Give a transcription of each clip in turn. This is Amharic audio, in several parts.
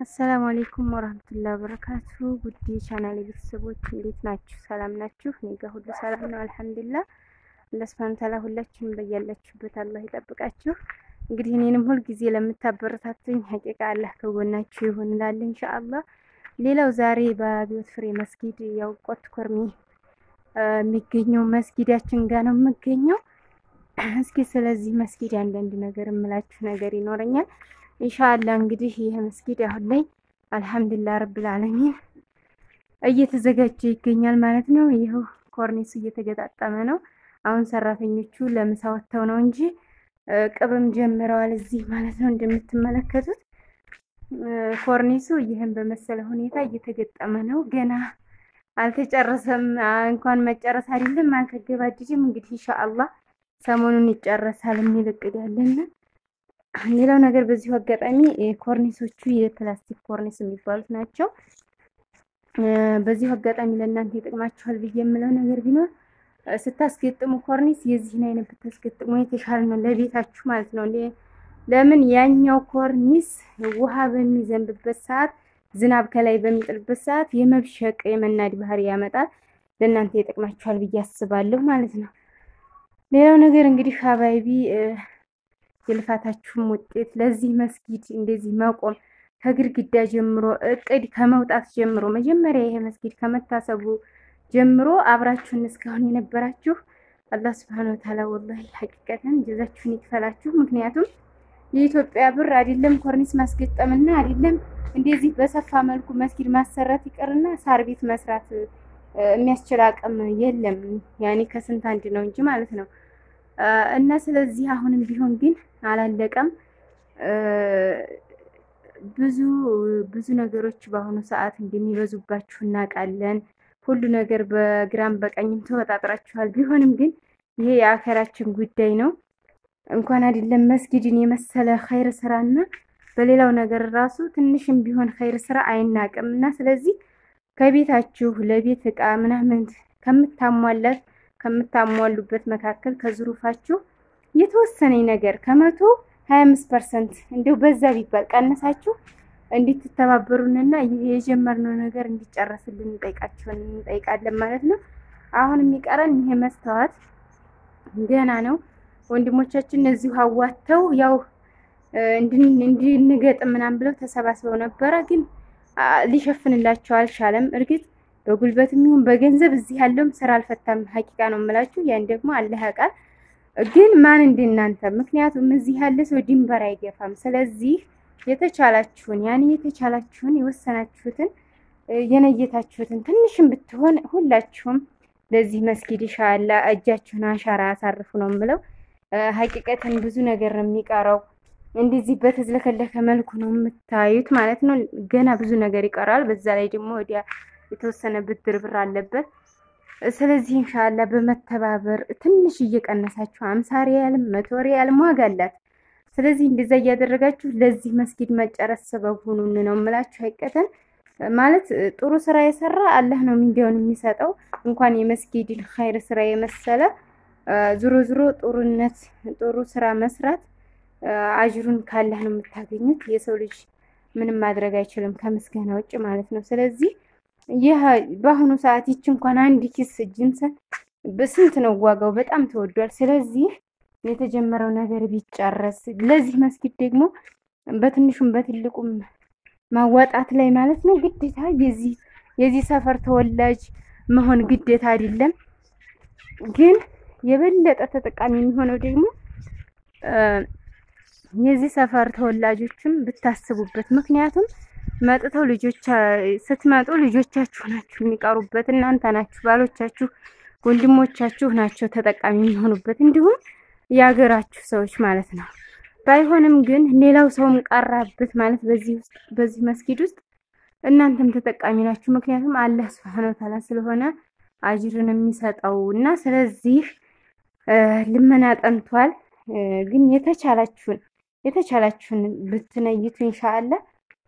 አሰላሙ አሌይኩም ወራህመቱላሂ ወበረካቱ ውድ ቻናል ቤተሰቦች እንዴት ናችሁ? ሰላም ናችሁ? እኔ ጋር ሁሉ ሰላም ነው አልሐምዱሊላህ። አላህ ሱብሃነሁ ወተዓላ ሁላችሁም በያላችሁበት አላህ ይጠብቃችሁ። እንግዲህ እኔንም ሁል ጊዜ ለምታበረታቱኝ ሀቂቃ አላህ ከጎናችሁ ይሁን እላለሁ ኢንሻአላህ። ሌላው ዛሬ በአብዮት ፍሬ መስጊድ ያው ቆት ኮርሚ የሚገኘው መስጊዳችን ጋር ነው የምገኘው። እስኪ ስለዚህ መስጊድ አንዳንድ ነገር የምላችሁ ነገር ይኖረኛል ኢንሻአላ እንግዲህ ይህ መስጊድ አሁን ላይ አልሐምዱሊላህ ረብል ዓለሚን እየተዘጋጀ ይገኛል ማለት ነው። ይኸው ኮርኒሱ እየተገጣጠመ ነው። አሁን ሰራተኞቹ ለምሳ ወጥተው ነው እንጂ ቅብም ጀምረዋል እዚህ ማለት ነው። እንደምትመለከቱት ኮርኒሱ ይህን በመሰለ ሁኔታ እየተገጠመ ነው። ገና አልተጨረሰም። እንኳን መጨረስ አይደለም አልተገባደደም። እንግዲህ ኢንሻአላህ ሰሞኑን ይጨረሳል የሚል እቅድ ያለን ሌላው ነገር በዚሁ አጋጣሚ ኮርኒሶቹ የፕላስቲክ ኮርኒስ የሚባሉት ናቸው። በዚሁ አጋጣሚ ለእናንተ ይጠቅማችኋል ብዬ የምለው ነገር ቢኖር ስታስገጥሙ ኮርኒስ የዚህን አይነት ብታስገጥሙ የተሻለ ነው ለቤታችሁ ማለት ነው። ለምን ያኛው ኮርኒስ ውሃ በሚዘንብበት ሰዓት፣ ዝናብ ከላይ በሚጥልበት ሰዓት የመብሸቅ የመናድ ባህሪ ያመጣል። ለእናንተ ይጠቅማችኋል ብዬ አስባለሁ ማለት ነው። ሌላው ነገር እንግዲህ ሀባይቢ የልፋታችሁም ውጤት ለዚህ መስጊድ እንደዚህ መቆም ከግድግዳ ጀምሮ እቅድ ከመውጣት ጀምሮ መጀመሪያ ይሄ መስጊድ ከመታሰቡ ጀምሮ አብራችሁን እስካሁን የነበራችሁ አላህ ስብሐነ ወተዓላ ወላሂ ሐቂቀተን ጀዛችሁን ይክፈላችሁ። ምክንያቱም የኢትዮጵያ ብር አይደለም ኮርኒስ ማስገጠምና አይደለም እንደዚህ በሰፋ መልኩ መስጊድ ማሰራት ይቀርና ሳር ቤት መስራት የሚያስችል አቅም የለም። ያኔ ከስንት አንድ ነው እንጂ ማለት ነው። እና ስለዚህ አሁንም ቢሆን ግን አላለቀም። ብዙ ብዙ ነገሮች በአሁኑ ሰዓት እንደሚበዙባችሁ እናውቃለን። ሁሉ ነገር በግራም በቀኝም ተወጣጥራችኋል። ቢሆንም ግን ይሄ የአኸራችን ጉዳይ ነው። እንኳን አይደለም መስጊድን የመሰለ ኸይር ስራና በሌላው ነገር ራሱ ትንሽም ቢሆን ኸይር ስራ አይናቅም እና ስለዚህ ከቤታችሁ ለቤት እቃ ምናምን ከምታሟላት ከምታሟሉበት መካከል ከዝሩፋችሁ የተወሰነ ነገር ከመቶ ሀያ አምስት ፐርሰንት እንዲሁ በዛ ቢባል ቀነሳችሁ እንድትተባበሩንና ይህ የጀመርነው ነገር እንዲጨረስልን እንጠይቃችሁን እንጠይቃለን ማለት ነው። አሁን የሚቀረን ይሄ መስተዋት ገና ነው። ወንድሞቻችን እዚሁ አዋተው ያው እንድንገጥም ምናምን ብለው ተሰባስበው ነበረ፣ ግን ሊሸፍንላቸው አልቻለም። እርግጥ በጉልበትም ይሁን በገንዘብ እዚህ ያለውም ስራ አልፈታም። ሀቂቃ ነው የምላችሁ። ያን ደግሞ አላህ ያውቃል። ግን ማን እንደናንተ ምክንያቱም እዚህ ያለ ሰው ድንበር አይገፋም። ስለዚህ የተቻላችሁን ያን የተቻላችሁን የወሰናችሁትን የነየታችሁትን ትንሽም ብትሆን ሁላችሁም ለዚህ መስጊድ ኢንሻአላ እጃችሁን አሻራ ያሳርፉ ነው የምለው። ሀቂቀትን ብዙ ነገር ነው የሚቀረው። እንደዚህ በተዝለከለከ መልኩ ነው የምታዩት ማለት ነው። ገና ብዙ ነገር ይቀራል። በዛ ላይ ደግሞ ወዲያ የተወሰነ ብድር ብር አለበት። ስለዚህ ኢንሻአላ በመተባበር ትንሽ እየቀነሳችሁ አምሳ ሪያልም መቶ ሪያልም ዋጋ አላት። ስለዚህ እንደዛ እያደረጋችሁ ለዚህ መስጊድ መጨረስ ሰበብ ሁኑን ነው የምላችሁ። አይቀተን ማለት ጥሩ ስራ የሰራ አላህ ነው ሚዲያውን የሚሰጠው። እንኳን የመስጊድን ኸይር ስራ የመሰለ ዙሮ ዙሮ ጥሩነት ጥሩ ስራ መስራት አጅሩን ካላህ ነው የምታገኙት። የሰው ልጅ ምንም ማድረግ አይችልም ከምስጋና ውጭ ማለት ነው። ስለዚህ ይህ በአሁኑ ሰዓት ይች እንኳን አንድ ኪስ ጅንሰን በስንት ነው ዋጋው? በጣም ተወዷል። ስለዚህ የተጀመረው ነገር ቢጨረስ ለዚህ መስጊድ ደግሞ በትንሹም በትልቁም ማዋጣት ላይ ማለት ነው ግዴታ የዚህ የዚህ ሰፈር ተወላጅ መሆን ግዴታ አይደለም። ግን የበለጠ ተጠቃሚ የሚሆነው ደግሞ የዚህ ሰፈር ተወላጆችም ብታስቡበት ምክንያቱም መጥተው ልጆች ስትመጡ ልጆቻችሁ ናችሁ የሚቀሩበት፣ እናንተ ናችሁ ባሎቻችሁ፣ ወንድሞቻችሁ ናቸው ተጠቃሚ የሚሆኑበት፣ እንዲሁም የሀገራችሁ ሰዎች ማለት ነው። ባይሆንም ግን ሌላው ሰውም ቀራበት ማለት በዚህ ውስጥ በዚህ መስጊድ ውስጥ እናንተም ተጠቃሚ ናችሁ። ምክንያቱም አላህ ሱብሃነሁ ወተዓላ ስለሆነ አጅርን የሚሰጠው እና ስለዚህ ልመና ጠንቷል። ግን የተቻላችሁን የተቻላችሁን ብትነይቱ ኢንሻአላህ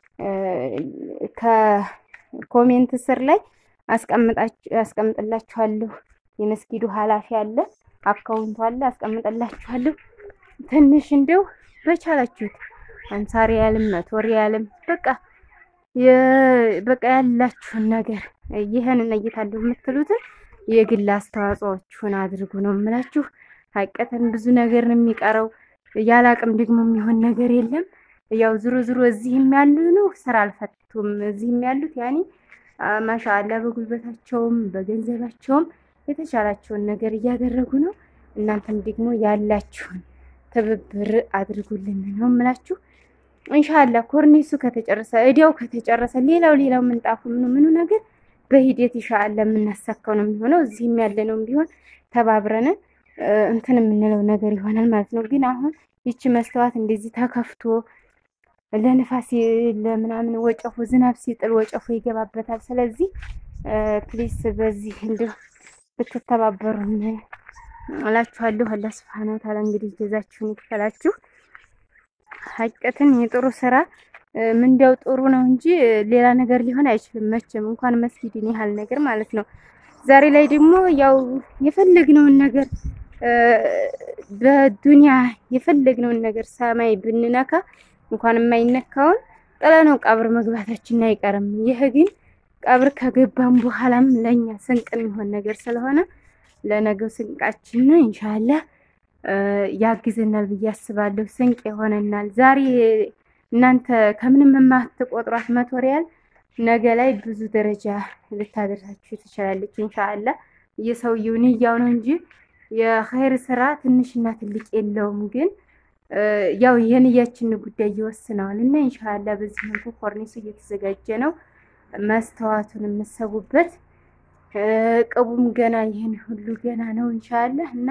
ከኮሜንት ስር ላይ አስቀምጥላችኋለሁ። የመስጊዱ ኃላፊ አለ፣ አካውንቱ አለ፣ አስቀምጥላችኋለሁ። ትንሽ እንደው በቻላችሁት አምሳ ሪያልም መቶ ሪያልም በቃ በቃ ያላችሁን ነገር ይህንን እይታለሁ የምትሉትን የግል አስተዋጽኦችሁን አድርጉ ነው የምላችሁ። ሀቀትን ብዙ ነገር ነው የሚቀረው። ያለ አቅም ደግሞ የሚሆን ነገር የለም። ያው ዝሮ ዝሮ እዚህም ያሉ ነው ስራ አልፈቱም። እዚህም ያሉት ያኔ ማሻአላ በጉልበታቸውም በገንዘባቸውም የተቻላቸውን ነገር እያደረጉ ነው። እናንተም ደግሞ ያላችሁን ትብብር አድርጉልን ነው የምላችሁ። እንሻላ ኮርኒሱ ከተጨረሰ እዲያው ከተጨረሰ ሌላው ሌላው ምንጣፉ ምኑ ምኑ ነገር በሂደት ይሻአላ የምናሳካው ነው የሚሆነው። እዚህም ያለ ነው ቢሆን ተባብረን እንትን የምንለው ነገር ይሆናል ማለት ነው። ግን አሁን ይቺ መስተዋት እንደዚህ ተከፍቶ ለንፋስ ለምናምን ወጨፎ ዝናብ ሲጥል ወጨፎ ይገባበታል። ስለዚህ ፕሊስ በዚህ እንዲሁ ብትተባበሩን እላችኋለሁ። አላህ ሱብሓነሁ ወተዓላ እንግዲህ ጀዛችሁን ይክፈላችሁ። ሀቀትን የጥሩ ስራ ምንዲያው ጥሩ ነው እንጂ ሌላ ነገር ሊሆን አይችልም። መቼም እንኳን መስጊድን ያህል ነገር ማለት ነው። ዛሬ ላይ ደግሞ ያው የፈለግነውን ነገር በዱንያ የፈለግነውን ነገር ሰማይ ብንነካ እንኳን የማይነካውን ጥለነው ቀብር መግባታችን አይቀርም። ይህ ግን ቀብር ከገባን በኋላም ለኛ ስንቅ የሚሆን ነገር ስለሆነ ለነገው ስንቃችን ኢንሻአላህ ያግዘናል ብዬ አስባለሁ። ስንቅ ይሆነናል። ዛሬ እናንተ ከምንም የማትቆጥሯት መቶ ሪያል ነገ ላይ ብዙ ደረጃ ልታደርሳችሁ ትችላለች። ኢንሻአላህ የሰውየው ንያው ነው እንጂ የኸይር ስራ ትንሽና ትልቅ የለውም። ግን ያው የንያችን ጉዳይ ይወስነዋል እና ኢንሻአላህ በዚህ መልኩ ኮርኒሱ እየተዘጋጀ ነው። መስተዋቱን የምሰቡበት ቅቡም ገና ይህን ሁሉ ገና ነው ኢንሻአላህ እና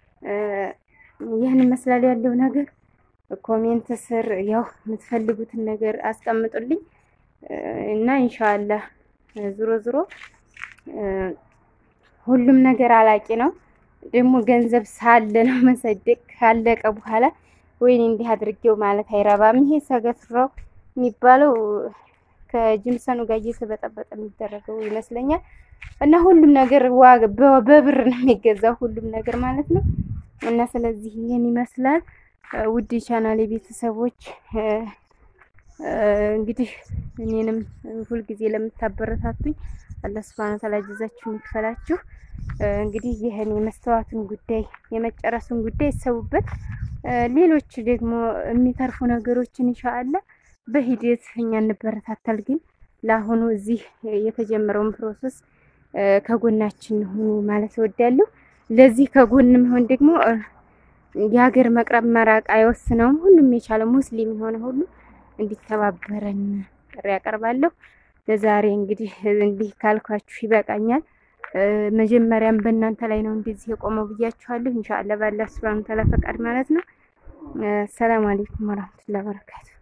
ይህን ይመስላል ያለው ነገር። ኮሜንት ስር ያው የምትፈልጉትን ነገር አስቀምጡልኝ እና ኢንሻአላህ ዝሮ ዝሮ ሁሉም ነገር አላቂ ነው። ደግሞ ገንዘብ ሳለ ነው መሰደቅ ካለቀ በኋላ ወይኔ እንዲህ አድርጌው ማለት አይረባም። ይሄ ሰገትራው የሚባለው ከጅምሰኑ ጋር እየተበጠበጠ የሚደረገው ይመስለኛል። እና ሁሉም ነገር ዋጋ በብር ነው የሚገዛው ሁሉም ነገር ማለት ነው። እና ስለዚህ ይህን ይመስላል ውድ ቻናል ቤተሰቦች እንግዲህ እኔንም ሁልጊዜ ለምታበረታቱኝ አላህ ሱብሃነሁ ወተዓላ ጀዛችሁን ይክፈላችሁ። እንግዲህ ይህን የመስተዋቱን ጉዳይ የመጨረሱን ጉዳይ ይሰቡበት። ሌሎች ደግሞ የሚተርፉ ነገሮችን ኢንሻአላህ በሂደት እኛ እንበረታታል። ግን ለአሁኑ እዚህ የተጀመረውን ፕሮሰስ ከጎናችን ሁኑ ማለት እወዳለሁ። ለዚህ ከጎን መሆን ደግሞ የሀገር መቅረብ መራቅ አይወስነውም። ሁሉም የቻለ ሙስሊም የሆነ ሁሉ እንዲተባበረን ጥሪ ያቀርባለሁ። ለዛሬ እንግዲህ እንዲህ ካልኳችሁ ይበቃኛል። መጀመሪያም በእናንተ ላይ ነው እንደዚህ የቆመው ብያችኋለሁ። ኢንሻአላህ ባላ ሱብሃነሁ ወተዓላ ፈቃድ ማለት ነው። ሰላም አለይኩም ወራህመቱላሂ ወበረካቱ